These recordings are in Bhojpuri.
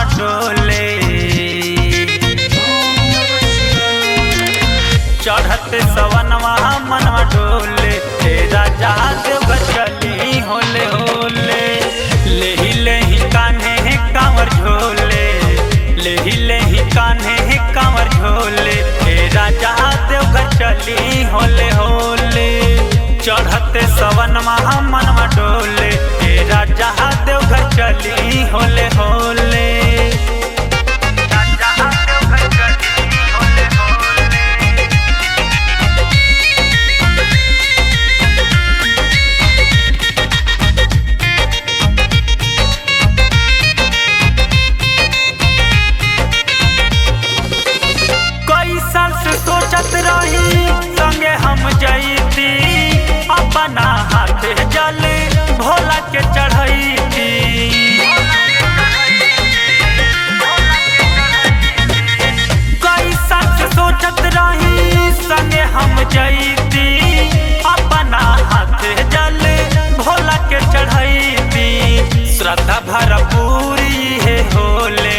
मनवा डोले चढ़ते सवनवा मनवा डोले हे राजा देव चली होले होले लेही लेही कान्हे कांवर झोले लेही लेही कान्हे कांवर झोले हे राजा देव चली होले होले चढ़ते सवनवा मनवा डोले हे राजा देव चली होले होले राजा देव चली होले होले कई साल से सोचत रही संगे हम जईती अपना हाथ जल भोला के चढ़ैती कई साल से सोचत रही संगे हम जईती अपना हाथ जल भोला के चढ़ैती श्रद्धा भरपूरी है होले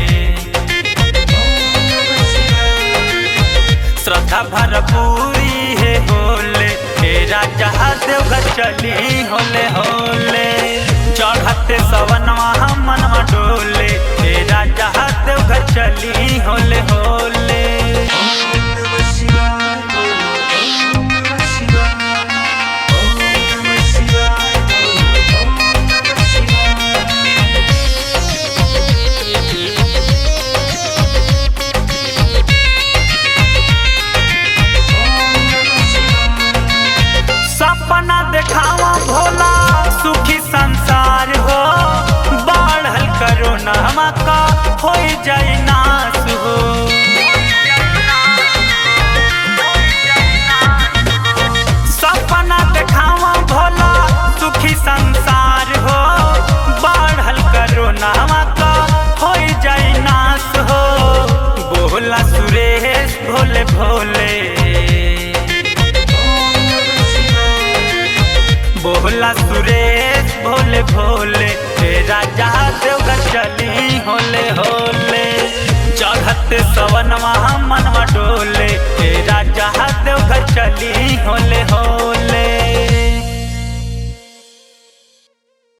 श्रद्धा भरपूरी है होले हे राजा देवघर चली होले होले चढ़ते सवनवा मनवा डोले हे राजा देवघर चली होले होले सपना देखावा भोला सुखी संसार हो बढ़ल करो नहमा का हो जाए नाश हो सपना देखावा भोला सुखी संसार हो बढ़ल करो नहमा का हो जाए नाश हो बोला सुरेश भोले भोले बोला सुरेश भोले भोले हे राजा देवघर चली होले होले चढ़ते सवनवा मनवा डोले हे राजा